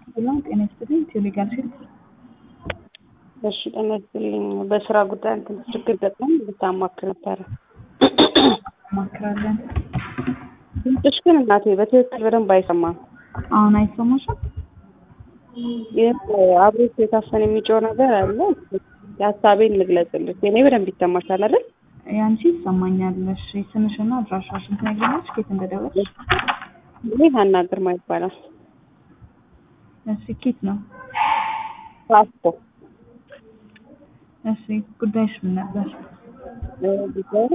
ሰላም ጤና ይስጥልኝ። ቴሌጋር ሴት እሺ ጤና ይስጥልኝ። በስራ ጉዳይ እንትን ችግር ገጥሞኝ ልታማክር ነበረ። ማክራለን። ድምፅሽ ግን እናቴ በትክክል በደንብ አይሰማም። አሁን አይሰማሽም? ይህ አብሮት የታፈን የሚጮህ ነገር አለ። የሀሳቤን ልግለጽልሽ። የኔ በደንብ ይሰማሻል አይደል? ያንቺ ይሰማኛል። እሺ ስምሽና አድራሻሽን ትነግሪኛለሽ? ከየት እንደደወልሽ? ይሄ ሀና ግርማ ይባላል። እሺ ኬት ነው? ፓስፖ እሺ ጉዳይሽ ምን ነበር? ጉዳዩ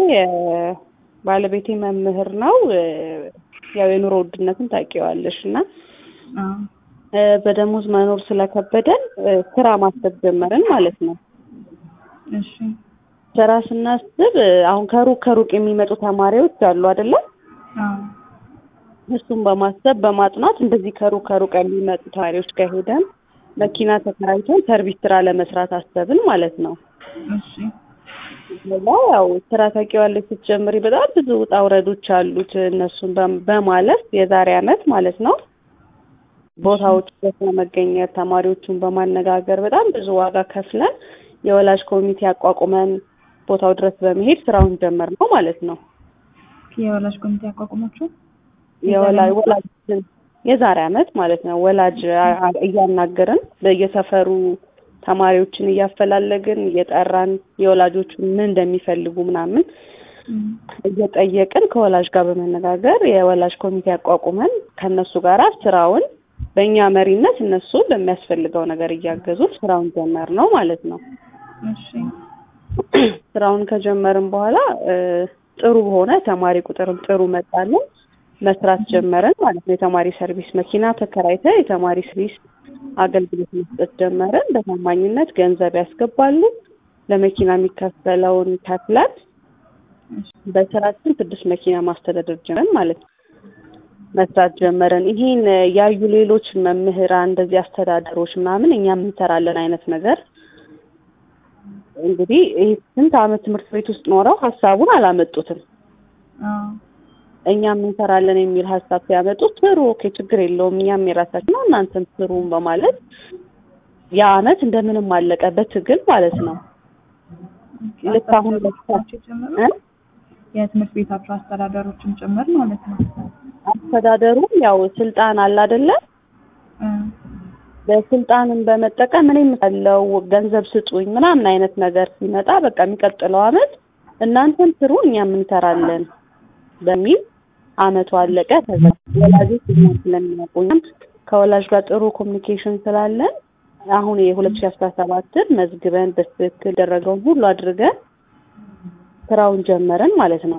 ባለቤቴ መምህር ነው። ያው የኑሮ ውድነትን ታውቂዋለሽ እና አዎ በደሞዝ መኖር ስለከበደን ስራ ማሰብ ጀመርን ማለት ነው። እሺ ስራ ስናስብ አሁን ከሩቅ ከሩቅ የሚመጡ ተማሪዎች አሉ አይደለም? አዎ እሱን በማሰብ በማጥናት እንደዚህ ከሩቅ ከሩቅ የሚመጡ ተማሪዎች ጋር ሄደን መኪና ተከራይተን ሰርቪስ ስራ ለመስራት አሰብን ማለት ነው። እሺ ሌላ ያው ስራ ታውቂዋለሽ ስትጀምሪ በጣም ብዙ ውጣ ውረዶች አሉት። እነሱን በም- በማለፍ የዛሬ አመት ማለት ነው ቦታዎች በመገኘት ተማሪዎቹን በማነጋገር በጣም ብዙ ዋጋ ከፍለን የወላጅ ኮሚቴ አቋቁመን ቦታው ድረስ በመሄድ ስራውን ጀመር ነው ማለት ነው። የወላጅ ኮሚቴ አቋቁማችሁ የወላጅ ወላጅ የዛሬ አመት ማለት ነው። ወላጅ አ- አ- እያናገርን በየሰፈሩ ተማሪዎችን እያፈላለግን እየጠራን የወላጆቹን ምን እንደሚፈልጉ ምናምን እም፣ እየጠየቅን ከወላጅ ጋር በመነጋገር የወላጅ ኮሚቴ አቋቁመን ከእነሱ ጋር ስራውን በእኛ መሪነት እነሱ በሚያስፈልገው ነገር እያገዙ ስራውን ጀመር ነው ማለት ነው። እሺ ስራውን ከጀመርን በኋላ እ፣ ጥሩ ሆነ። ተማሪ ቁጥርም ጥሩ መጣልን። መስራት ጀመርን ማለት ነው። የተማሪ ሰርቪስ መኪና ተከራይተ የተማሪ ሰርቪስ አገልግሎት መስጠት ጀመርን። በታማኝነት ገንዘብ ያስገባሉ። ለመኪና የሚከፈለውን ከፍለን እሺ በስራችን ስድስት መኪና ማስተዳደር ጀመርን ማለት ነው። መስራት ጀመርን። ይሄን ያዩ ሌሎች መምህራን እንደዚህ አስተዳደሮች ምናምን እኛም እንሰራለን አይነት ነገር እንግዲህ ይህ ስንት አመት ትምህርት ቤት ውስጥ ኖረው ሀሳቡን አላመጡትም። አዎ እኛም እንሰራለን የሚል ሀሳብ ሲያመጡ ስሩ፣ ኦኬ ችግር የለውም እኛም የራሳችን ነው እናንተም ስሩ በማለት ያ አመት እንደምንም አለቀ በትግል ማለት ነው። ኦኬ፣ ልክ አሁን አስተዳደሮች ጭምር እ? የትምህርት ቤታችሁ አስተዳደሮችን ጭምር ማለት ነው። አስተዳደሩ ያው ስልጣን አለ አይደለ? እ፣ በስልጣንን በመጠቀም እኔ የምለው ገንዘብ ስጡኝ ምናምን አይነት ነገር ሲመጣ በቃ የሚቀጥለው አመት እናንተም ስሩ እኛም እንሰራለን በሚል አመቱ አለቀ። ከዛ ወላጆች እኛን ስለሚያውቁ እኛም ከወላጅ ጋር ጥሩ ኮሚኒኬሽን ስላለን አሁን የሁለት ሺ አስራ ሰባትን መዝግበን በትክክል ደረገውን ሁሉ አድርገን ስራውን ጀመረን ማለት ነው።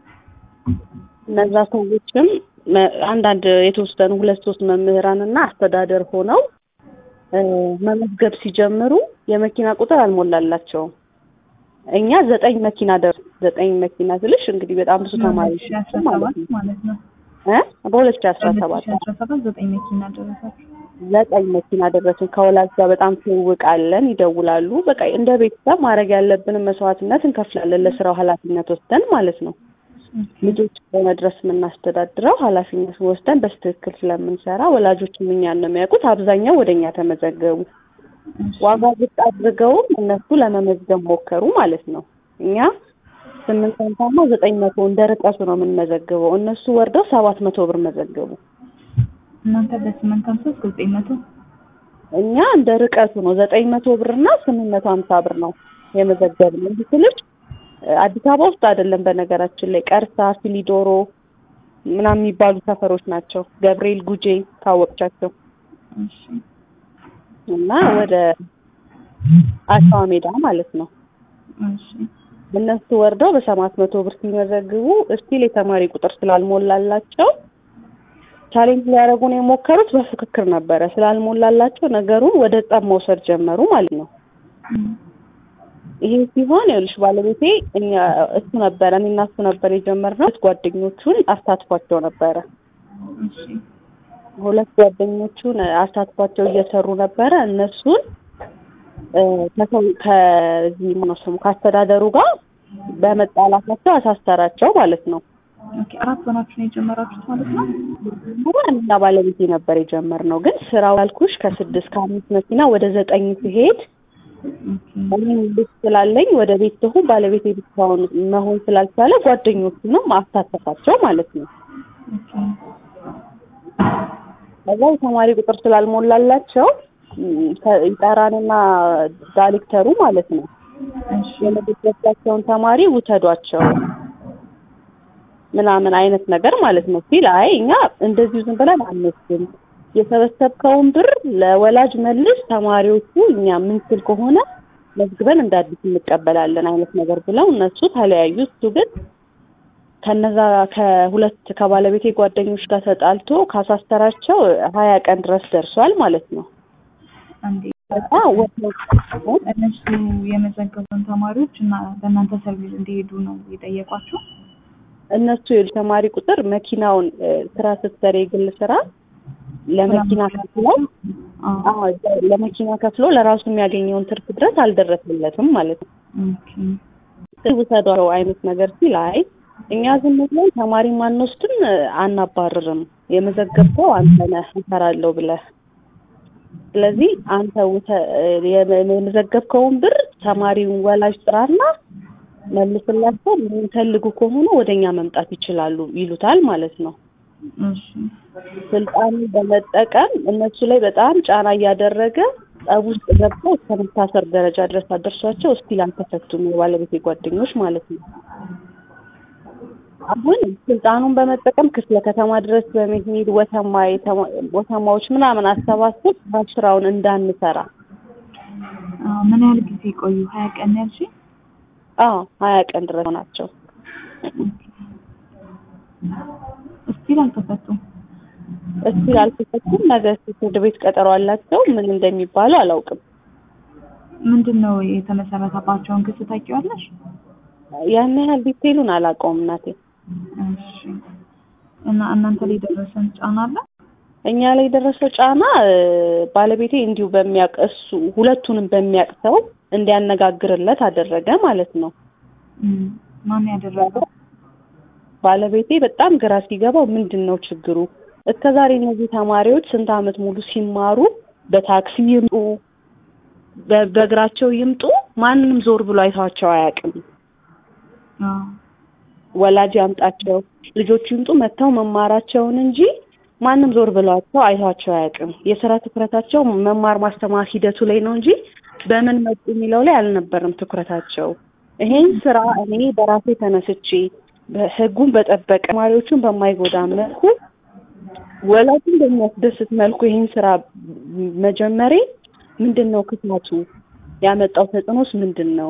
እነዛ ሰዎችም መ- አንዳንድ የተወሰኑ ሁለት ሶስት መምህራን እና አስተዳደር ሆነው እ፣ መመዝገብ ሲጀምሩ የመኪና ቁጥር አልሞላላቸውም። እኛ ዘጠኝ መኪና ደር ዘጠኝ መኪና ስልሽ እንግዲህ በጣም ብዙ ተማሪዎች ሺ አስራ ማለት ሰባት ነው ማለት ነው። እ በሁለት ሺ አስራ ሰባት ሺ አስራ ሰባት ዘጠኝ መኪና ደረሳችሁ። ዘጠኝ መኪና ደረስን። ከወላጅ ጋር በጣም ትውውቅ አለን፣ ይደውላሉ። በቃ እንደ ቤተሰብ ማድረግ ያለብንን መስዋዕትነት እንከፍላለን ለስራው ኃላፊነት ወስደን ማለት ነው። ልጆች በመድረስ የምናስተዳድረው ኃላፊነት ወስደን በስትክክል ስለምንሰራ ወላጆችም እኛን ነው የሚያውቁት። አብዛኛው ወደ እኛ ተመዘገቡ። እሺ፣ ዋጋ ዝቅ አድርገውም እነሱ ለመመዝገብ ሞከሩ ማለት ነው። እኛ ስምንት ሰንታማ ዘጠኝ መቶ እንደ ርቀቱ ነው የምንመዘግበው። እነሱ ወርደው ሰባት መቶ ብር መዘገቡ። እናንተ በስምንት ሀምሳ እስከ ዘጠኝ መቶ እኛ እንደ ርቀቱ ነው ዘጠኝ መቶ ብር እና ስምንት መቶ ሀምሳ ብር ነው የመዘገብነው። እንዲህ ስልሽ አዲስ አበባ ውስጥ አይደለም። በነገራችን ላይ ቀርሳ፣ ፊሊዶሮ ምናምን የሚባሉ ሰፈሮች ናቸው። ገብርኤል ጉጄ ካወቅቻቸው እሺ እና ወደ አሸዋ ሜዳ ማለት ነው። እሺ እነሱ ወርደው በሰባት መቶ ብር ሲመዘግቡ እስቲል የተማሪ ቁጥር ስላልሞላላቸው ቻሌንጅ ሊያደርጉን የሞከሩት በፍክክር ነበረ። ስላልሞላላቸው ነገሩን ወደ ጸብ መውሰድ ጀመሩ ማለት ነው። እም፣ ይሄ ሲሆን ይኸውልሽ ባለቤቴ እኛ እሱ ነበረ እኔና እሱ ነበር የጀመርነው። ሁለት ጓደኞቹን አሳትፏቸው ነበረ። እሺ ሁለት ጓደኞቹን አሳትፏቸው እየሰሩ ነበረ። እነሱን እ፣ ከሰው ከዚህ ምነው ስሙ ከአስተዳደሩ ጋር በመጣላታቸው አሳሰራቸው ማለት ነው። ኦኬ አራት ሆናችሁ ነው የጀመራችሁት ማለት ነው? እና ባለቤቴ ነበር የጀመርነው። ግን ስራው ያልኩሽ ከስድስት ከአምስት መኪና ወደ ዘጠኝ ሲሄድ ኦኬ እኔም ልጅ ስላለኝ ወደ ቤት ትሁን ባለቤቴ ብቻውን መሆን ስላልቻለ ጓደኞቹንም አሳተፋቸው ማለት ነው። ኦኬ ከዛ የተማሪ ቁጥር ስላልሞላላቸው ም፣ ተ- ይጠራንና ዳይሬክተሩ ማለት ነው እሺ የመደበቻቸውን ተማሪ ውሰዷቸው ምናምን አይነት ነገር ማለት ነው ሲል አይ እኛ እንደዚሁ ዝም ብለን አንወስድም የሰበሰብከውን ብር ለወላጅ መልስ ተማሪዎቹ እኛ ምንችል ከሆነ መዝግበን እንደ አዲስ እንቀበላለን አይነት ነገር ብለው እነሱ ተለያዩ እሱ ግን ከነዛ ከሁለት ከባለቤቴ ጓደኞች ጋር ተጣልቶ ካሳስተራቸው ሀያ ቀን ድረስ ደርሷል ማለት ነው አንዴ ከዛ ወጥተው እነሱ የመዘገቡን ተማሪዎች እና በእናንተ ሰርቪስ እንዲሄዱ ነው የጠየቋቸው? እነሱ የተማሪ ቁጥር መኪናውን እ፣ ስራ ስትሰሪ የግል ስራ ለመኪና ከፍለው አዎ አዎ ለመኪና ከፍሎ ለራሱ የሚያገኘውን ትርፍ ድረስ አልደረሰለትም ማለት ነው። ኦኬ ውሰዷቸው አይነት ነገር ሲል አይ እኛ ዝም ብለን ተማሪ ማንወስድም እ፣ አናባርርም የመዘገብከው አንተ ነህ እሰራለሁ ብለህ ስለዚህ አንተ ውሰ- እ፣ የመ- የመዘገብከውን ብር ተማሪውን ወላጅ ጥራና መልስላቸው የሚፈልጉ ከሆነ ወደኛ መምጣት ይችላሉ ይሉታል ማለት ነው። እሺ ስልጣኑን በመጠቀም እነሱ ላይ በጣም ጫና እያደረገ ጠብ ውስጥ ገብተው እስከ መታሰር ደረጃ ድረስ አደርሷቸው እስቲል አልተፈቱም። የባለቤቴ ጓደኞች ማለት ነው። አሁን ስልጣኑን በመጠቀም ክፍለ ከተማ ድረስ በመሄድ ወተማ የተማ- ወተማዎች ምናምን አሰባስብ ስራውን እንዳንሰራ አዎ ምን ያህል ጊዜ ቆዩ? ሀያ ቀን ነው ያልሽኝ? አዎ ሀያ ቀን ድረስ ናቸው። እስቲል አልተፈቱም። እስቲል አልተፈቱም። ነገ ፍርድ ቤት ቀጠሮ አላቸው። ምን እንደሚባሉ አላውቅም። ምንድን ነው የተመሰረተባቸውን ክስ ታውቂዋለሽ? ያን ያህል ዲቴሉን አላውቀውም እናቴ። እሺ እና እናንተ ላይ ደረሰን ጫና አለ? እኛ ላይ የደረሰው ጫና እ፣ ባለቤቴ እንዲሁ በሚያውቅ እሱ ሁለቱንም በሚያውቅ ሰው እንዲያነጋግርለት አደረገ ማለት ነው። እም፣ ማን ያደረገው? ባለቤቴ በጣም ግራ ሲገባው ምንድን ነው ችግሩ? እስከ ዛሬ እነዚህ ተማሪዎች ስንት ዓመት ሙሉ ሲማሩ በታክሲ ይምጡ በ- በእግራቸው ይምጡ ማንንም ዞር ብሎ አይተዋቸው አያውቅም። አዎ ወላጅ ያምጣቸው ልጆቹ ይምጡ መጥተው መማራቸውን እንጂ ማንም ዞር ብሏቸው አይቷቸው አያውቅም። የስራ ትኩረታቸው መማር ማስተማር ሂደቱ ላይ ነው እንጂ በምን መጡ የሚለው ላይ አልነበረም ትኩረታቸው። ይሄን ስራ እኔ በራሴ ተነስቼ ህጉን በጠበቀ ተማሪዎቹን በማይጎዳ መልኩ ወላጅን በሚያስደስት መልኩ ይሄን ስራ መጀመሬ ምንድን ነው ክፋቱ? ያመጣው ተጽዕኖስ ምንድን ነው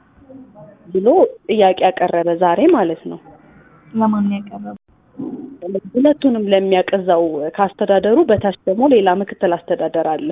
ብሎ ጥያቄ ያቀረበ ዛሬ ማለት ነው። ለማን ነው ያቀረበው? ሁለቱንም ለሚያቀዛው ከአስተዳደሩ በታች ደግሞ ሌላ ምክትል አስተዳደር አለ።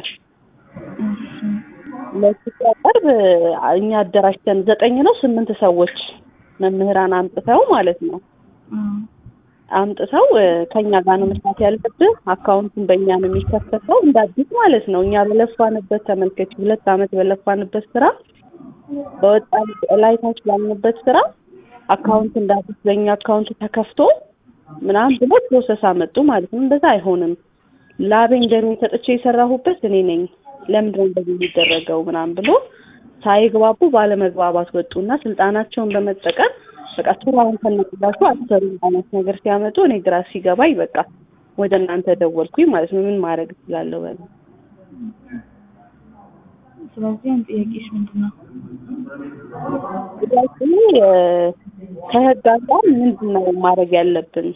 እሺ ለሱ ሲያቀርብ እኛ አደራጅተን ዘጠኝ ነው ስምንት ሰዎች መምህራን አምጥተው ማለት ነው አዎ አምጥተው እ፣ ከኛ ጋር ነው መስራት ያለብህ፣ አካውንቱን በእኛ ነው የሚከፈተው እንደ አዲስ ማለት ነው። እኛ በለፋንበት ተመልከች፣ ሁለት አመት በለፋንበት ስራ በወጣን ላይ ታች ባልንበት ስራ አካውንት እንደ አዲስ በእኛ አካውንት ተከፍቶ ምናምን ብሎ ፕሮሰስ አመጡ ማለት ነው። እንደዛ አይሆንም። ላቤን ደሜን ሰጥቼ የሰራሁበት እኔ ነኝ። ለምንድን ነው እንደዚህ የሚደረገው ምናምን ብሎ ሳይግባቡ ባለመግባባት ወጡና ስልጣናቸውን በመጠቀም በቃ ስራውን ከነቅላችሁ አሰሩ አይነት ነገር ሲያመጡ እኔ ግራ ሲገባኝ በቃ ወደ እናንተ ደወልኩኝ ማለት ነው። ምን ማድረግ እችላለሁ? በል ስለዚህ አንድ ጥያቄሽ ምንድን ነው? ጥያቄ እ፣ ከህግ አንጻር ምንድን ነው ማድረግ ያለብን?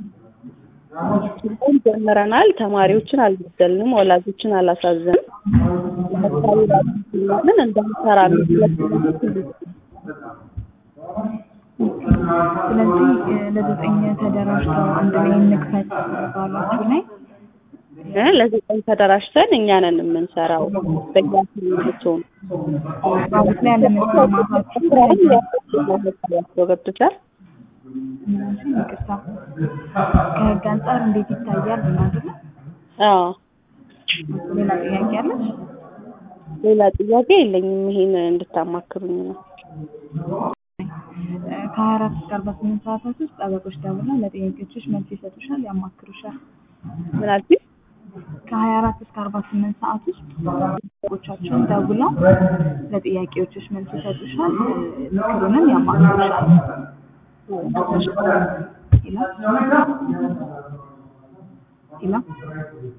ሁሉም ጀምረናል። ተማሪዎችን አልበደልንም፣ ወላጆችን አላሳዘንም። ለምሳሌ ራሳችንን እንዳንሰራ የሚመስለን ስለዚህ እ፣ ለዘጠኝ ተደራጅተው አንድ ላይ እንክፈት ባሏችሁ ላይ እ፣ ለዘጠኝ ተደራጅተን እኛ ነን የምንሰራው በያችን ልትሆን ባሉት ላይ አለመስማማታችሁ ስራውን ያስገባቸው ገብቶሻል። እነዚህ ይቅርታ ከህግ አንጻር እንዴት ይታያል ነው አይደለ? አዎ ሌላ ጥያቄ አለች? ሌላ ጥያቄ የለኝም። ይሄን እንድታማክሩኝ ነው። እ፣ ከሀያ አራት እስከ አርባ ስምንት ሰዓታት ውስጥ ጠበቆች ደውለው ለጥያቄዎችሽ መልስ ይሰጡሻል፣ ያማክሩሻል። ምን አልሽኝ? ከሀያ አራት እስከ አርባ ስምንት ሰዓት ውስጥ ጠበቆቻችን ደውለው ለጥያቄዎችሽ መልስ ይሰጡሻል፣ ምክሩንም ያማክሩሻል። ይላል ይላል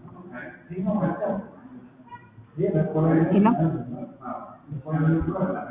ይላል